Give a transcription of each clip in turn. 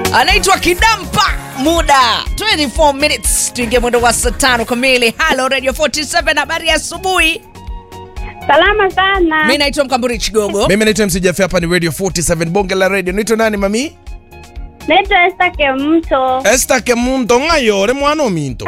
anaitwa Kidampa muda 24 minutes tuingie mwendo wa saa tano kamili. Halo Radio 47, habari ya asubuhi. Salama sana. Mi naitwa Mkamburi Chigogo. mimi naitwa MC Jaffe, hapa ni radio 47 bonge la radio naitwa nani mami Naitwa Esther Kemto. Esther Kemunto ngayore mwana ominto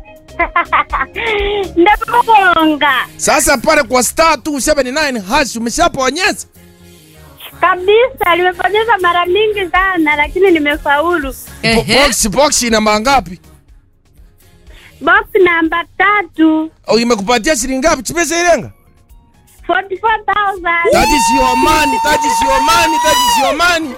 Ndabonga sasa pale kwa star 279 hash umeshaponyeza kabisa, nimepoteza mara mingi sana, lakini nimefaulu. Ehe. box box ina mangapi Box namba tatu au imekupatia shilingi ngapi chipesa ilenga 44,000. that is your money that is your money that is your money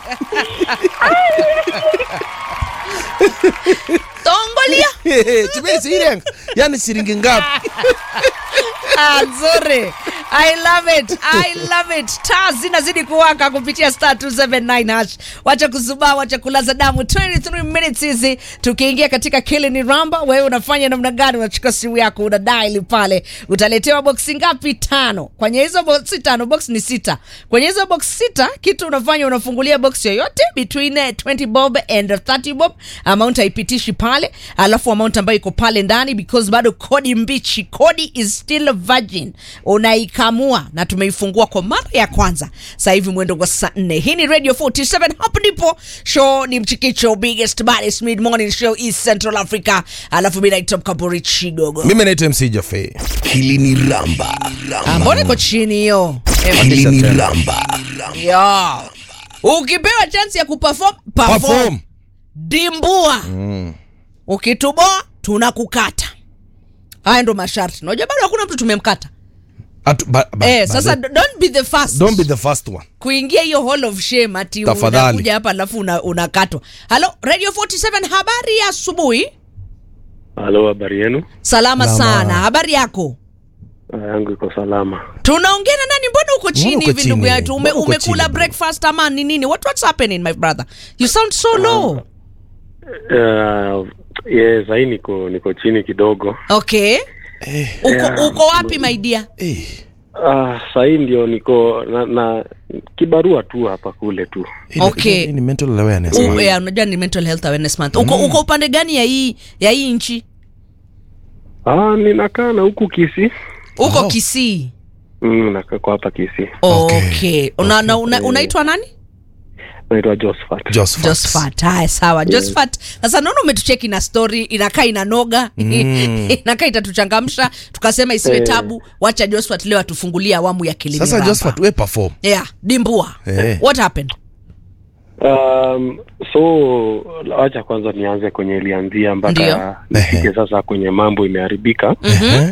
Tongolia chipesa ilenga yani shilingi ngapi Ah, nzuri. I love it. I love it. Taa zinazidi kuwaka kupitia star 279 hash. Wacha kuzubaa, wacha kulaza damu. 23 minutes hizi tukiingia katika kile ni ramba. Wewe unafanya namna gani? Unachukua simu yako una dial pale, utaletewa boksi ngapi? Tano. Kwenye hizo boksi tano, box ni sita. Kwenye hizo box sita, kitu unafanya unafungulia box yoyote between eh, 20 bob and 30 bob. Amount haipitishi pale, alafu amount ambayo iko pale ndani because bado kodi mbichi, kodi is still virgin, unaikamua na tumeifungua kwa mara ya kwanza sasa hivi mwendo wa saa nne. Hii ni Radio 47, hapo ndipo show ni mchikicho, biggest baddest mid morning show East Central Africa. Alafu mimi naitwa Mkamburi Chigogo. mimi naitwa MC Jaffe Hili ni Ramba. Ah, Mbona iko chini hiyo? Hili ni Ramba. Ya. Ukipewa chance ya kuperform, perform. perform Dimbua. Ukituboa tunakukata. Haya ndo masharti. Unajua bado hakuna mtu tumemkata. Atu, ba, ba, eh, ba- sasa ba- don't be the first. don't be the first one kuingia hiyo hall of shame ati Tafadhali. unakuja hapa alafu una- unakatwa. Halo Radio 47 habari ya asubuhi. Halo, habari yenu? Salama Salama. sana. Habari yako? Ah, yangu iko salama. Tunaongea na nani? Mbona uko chini uko hivi ndugu chini? yetu? Ume, Mbona uko umekula chini? breakfast ama ni nini? What what's happening my brother? You sound so low. Uh, yes, sahii niko niko chini kidogo. Okay. Uko, Yeah. uko wapi my dear? eh. Ah, sahii ndio niko na, na kibarua tu hapa kule tu. Hii ni- Okay. hii ni mental awareness U, man. yeah, unajua ni mental health awareness month. Uko, uko upande gani ya hii ya hii nchi? Ah, ninakaa na huku Kisii. Uko Oh. Kisii. Mm, nakaa kwa hapa Kisii. Okay. Okay. Una, una, una, unaitwa nani? Naitwa Josephat. Josephat. Josephat. Haya, sawa. Josephat, sasa naona umetucheki na story inakaa inanoga inakaa itatuchangamsha, tukasema isiwe Eh. tabu. Wacha Josephat leo atufungulie awamu ya kilimo. sasa Josephat we perform yeah, dimbua. Eh. What happened? Um, so wacha kwanza nianze kwenye ilianzia Ndio. mpaka nifike sasa kwenye mambo imeharibika. Eh?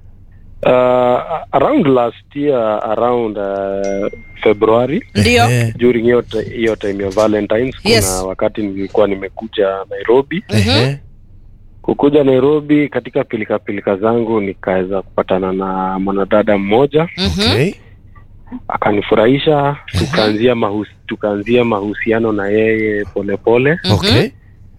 Uh, around last year around uh, February Ndio. Eh. during hiyo ti- hiyo time ya Valentines kuna Yes. wakati nilikuwa nimekuja Nairobi. Eh. Kukuja Nairobi katika pilika pilika zangu nikaweza kupatana na mwanadada mmoja Okay. akanifurahisha, tukaanzia mahus, tukaanzia mahusiano na yeye polepole pole. Okay.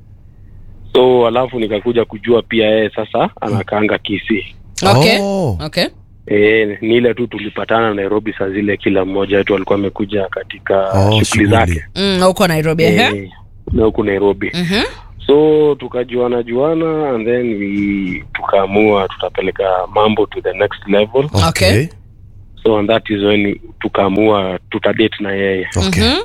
So alafu nikakuja kujua pia yeye sasa anakaanga Kisii. Okay. Oh. Okay. E, ni ile tu tulipatana Nairobi saa zile, kila mmoja wetu alikuwa amekuja katika Oh, shughuli shughuli. zake Mm, uko Nairobi. ehe. e, na huku Nairobi Mhm. so tukajuana juana and then we tukaamua tutapeleka mambo to the next level Okay. so and that is when tukaamua tutadate na yeye Okay. Mhm.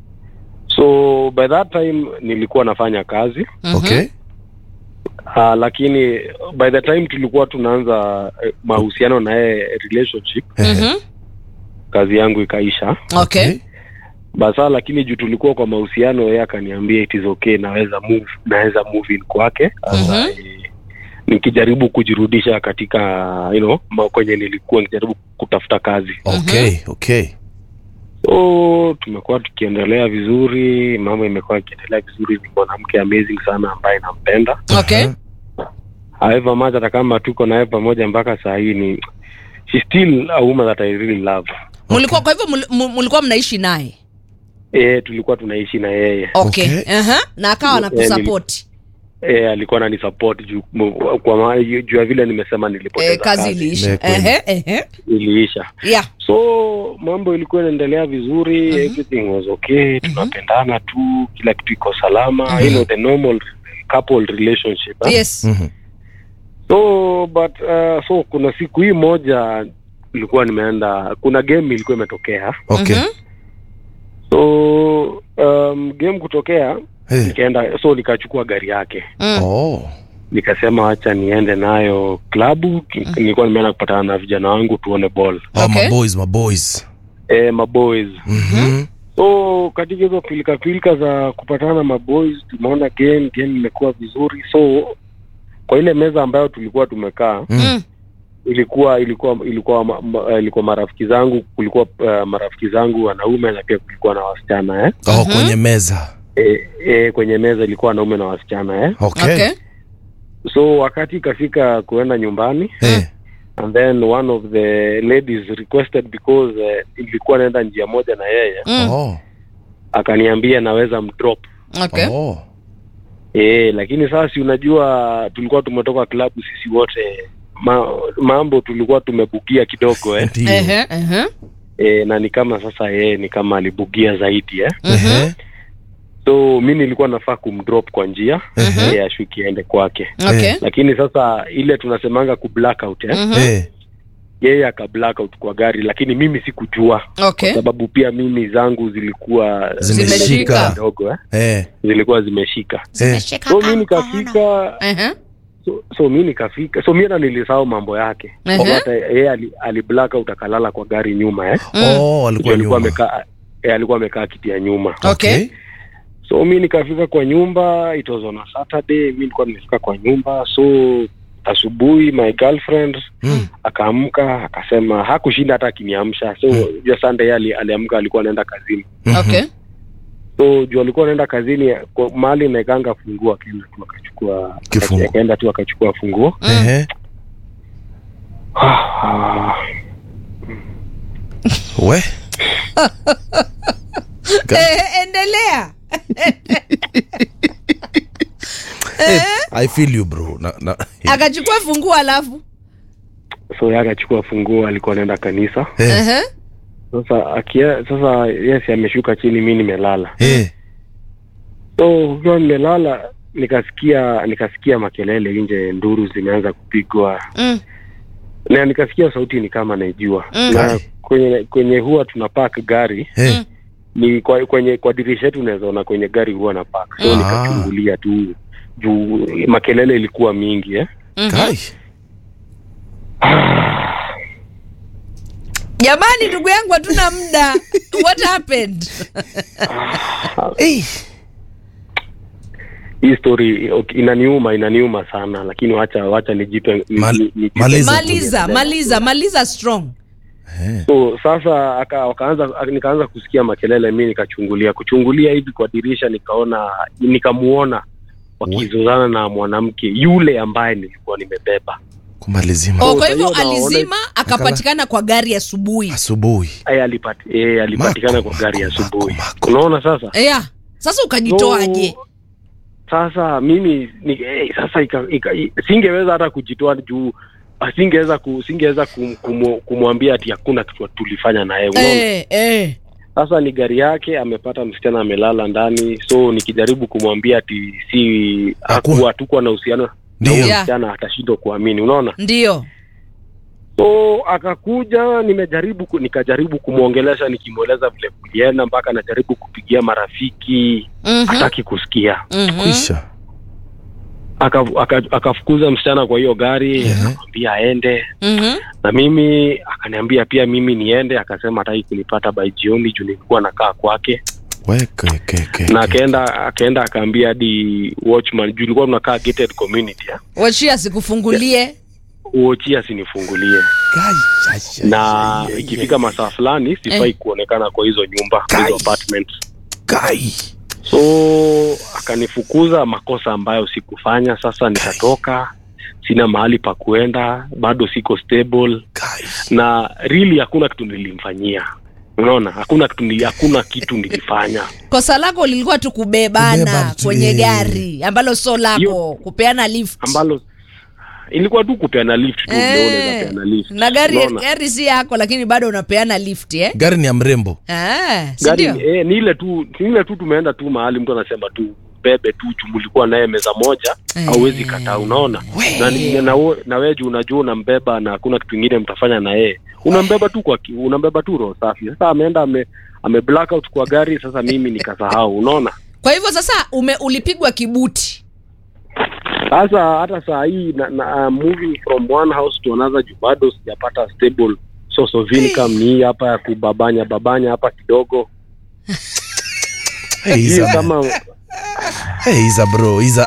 so by that time nilikuwa nafanya kazi Mhm. Okay. uh, lakini by the time tulikuwa tunaanza eh, mahusiano na yeye relationship Mhm. kazi yangu ikaisha Okay. basa lakini juu tulikuwa kwa mahusiano yeye akaniambia it is okay naweza move naweza move in kwake Sasa, Mhm. eh, nikijaribu kujirudisha katika you know ma- kwenye nilikuwa nikijaribu kutafuta kazi Okay. Okay. so tumekuwa tukiendelea vizuri mambo imekuwa ikiendelea vizuri ni mwanamke amazing sana ambaye nampenda Okay. however much hata kama tuko naye pamoja mpaka saa hii ni she still a woman that I really love Mulikuwa kwa hivyo mul- mu- mulikuwa mnaishi naye. eh tulikuwa tunaishi na yeye Okay. Okay. Aha. Na akawa Eh, anakusupport. eh, alikuwa ananisupport juu mu- kwa ma- juu ya vile nimesema nilipoteza Eh, kazi kazi iliisha. Ni kweli. Ehe, ehe. iliisha Yeah. so mambo ilikuwa inaendelea vizuri everything was okay tunapendana tu kila kitu iko salama you know the normal couple relationship eh? Yes. Mhm. so but uh, so kuna siku hii moja ilikuwa nimeenda kuna game ilikuwa imetokea Okay. Mhm. so um, game kutokea Eh. nikaenda so nikachukua gari yake Mm. Oh. nikasema wacha niende nayo klabu Ki- nilikuwa nimeenda kupatana na vijana wangu tuone ball Oh, Okay. my boys, my boys. e, maboys Mhm. so katika hizo pilika pilika za kupatana na maboys tumeona game game imekuwa vizuri so kwa ile meza ambayo tulikuwa tumekaa Mm. ilikuwa ilikuwa ilikuwa ma, ma, ilikuwa marafiki zangu kulikuwa uh, marafiki zangu wanaume na pia kulikuwa na wasichana eh? Oh, kwenye meza. E, e, kwenye meza ilikuwa wanaume na wasichana eh? Okay. Okay. so wakati ikafika kuenda nyumbani Eh. and then one of the ladies requested because uh, ilikuwa naenda njia moja na yeye Mm. Oh. akaniambia naweza mdrop Okay. Oh. e, lakini sasa si unajua tulikuwa tumetoka klabu sisi wote Ma, mambo tulikuwa tumebugia kidogo eh? Ndio. Ehe, ehe. e, na ni kama sasa yeye ni kama alibugia zaidi eh? Ehe. so mi nilikuwa nafaa kumdrop kwa njia Mhm. yeye ashuki aende kwake Okay. lakini sasa ile tunasemanga ku blackout eh? Mhm. Eh. yeye aka blackout kwa gari lakini mimi sikujua Okay. sababu pia mimi zangu zilikuwa Zimeshika. kidogo eh? Eh. zilikuwa zimeshika Eh. so mi nikafika Ehe. so, so mi nikafika so mi hata nilisahau mambo yake Ehe. Kwa hata yeye ali, ali blackout akalala kwa gari nyuma eh? Mm. Oh, alikuwa alikuwa nyuma. amekaa eh, alikuwa amekaa kiti ya nyuma Okay. so mi nikafika kwa nyumba it was on a saturday mi nilikuwa nimefika kwa nyumba so asubuhi my girlfriend Mm. akaamka akasema hakushinda hata akiniamsha so jua sunday yeye ali, aliamka alikuwa anaenda kazini Okay. so juu alikuwa anaenda kazini kwa mahali naekanga funguo akaenda tu akachukua Kifunguo. akaenda tu akachukua funguo Ehe. We. Eh, endelea. Eh, I feel you bro. Na, na, Akachukua funguo alafu. so yeye akachukua funguo alikuwa anaenda kanisa eh. Ehe. sasa akia, sasa yes ameshuka chini mi nimelala Eh. so ukiwa nimelala nikasikia nikasikia makelele nje nduru zimeanza kupigwa Mm. na nikasikia sauti ni kama naijua Mm. na kwenye kwenye huwa tuna park gari Eh. ni kwa, kwenye kwa dirisha yetu unaweza ona kwenye gari huwa na park so Mm. nikachungulia tu juu makelele ilikuwa mingi eh? Mhm. Kai. Jamani, ndugu yangu, hatuna muda. What happened? Eh. hii story okay, inaniuma inaniuma sana lakini wacha wacha nijipe ni- Mal- ni- nijipe- maliza. Maliza, maliza, maliza strong. Eh. so sasa aka, wakaanza nikaanza kusikia makelele mi nikachungulia kuchungulia hivi kwa dirisha nikaona nikamuona wakizozana na mwanamke yule ambaye nilikuwa nimebeba Kumalizima. Oh, Oh, kwa kwa hivyo hiyo naona- alizima akapatikana kwa gari asubuhi. Asubuhi. Aya, alipati, e, alipatikana Mako, kwa gari ya mako, asubuhi mako, mako. unaona sasa Yeah. Sasa ukajitoaje? So, sasa mimi ni, eh, sasa ika, ika, i- singeweza hata kujitoa juu ah, singeweza ku, singeweza kum, kumu- kumwambia ati hakuna kitu tulifanya naye unaona Eh, eh. sasa ni gari yake amepata msichana amelala ndani so nikijaribu kumwambia ati si Hakuna. hakuwa hatukuwa na uhusiano na Ndio. huyo Yeah. msichana atashindwa kuamini unaona Ndio. so akakuja nimejaribu ku- nikajaribu kumwongelesha nikimweleza vile kulienda mpaka najaribu kupigia marafiki Mhm. hataki kusikia Mhm. Kwisha. Aka- aka- akafukuza msichana kwa hiyo gari Mhm. akamwambia aende Mhm. na mimi akaniambia pia mimi niende akasema hataki kunipata by jioni juu nilikuwa nakaa kwake Weke ke ke. na ke. akaenda akaenda akaambia hadi watchman juu ilikuwa tunakaa gated community ya Wachia asikufungulie. uochi asinifungulie Kai. Ai, ai, na ai, ai, ikifika ai. masaa fulani sifai Eh. kuonekana kwa hizo nyumba kwa hizo Kai. apartments Kai. so akanifukuza makosa ambayo sikufanya sasa nikatoka sina mahali pa kuenda bado siko stable Kai. na really hakuna kitu nilimfanyia unaona hakuna kitu nili, hakuna kitu nilifanya kosa lako lilikuwa tu kubebana Kubeba tu, kwenye eh. gari ambalo so lako Yo. kupeana lift ambalo ilikuwa tu kupeana lift tu Eh, ndio unaweza peana lift na gari unaona? gari si yako lakini bado unapeana lift eh? gari ni ya mrembo Ah, si gari ndio? eh, ni ile tu ni ile tu tumeenda tu mahali mtu anasema tu bebe tu chumulikuwa naye meza moja Eh. hauwezi kataa unaona na, ni- na, we- na wewe juu unajua unambeba na hakuna kitu ingine mtafanya na yeye unambeba tu kwa ki- unambeba tu roho safi sasa ameenda ame ame black out kwa gari sasa mimi nikasahau unaona kwa hivyo sasa ume, ulipigwa kibuti sasa hata saa hii na, na, uh, moving from one house to another juu bado sijapata stable source of income ni hii hapa ya kubabanya babanya hapa kidogo hey, he's hiyo a, kama hey, he's a bro he's a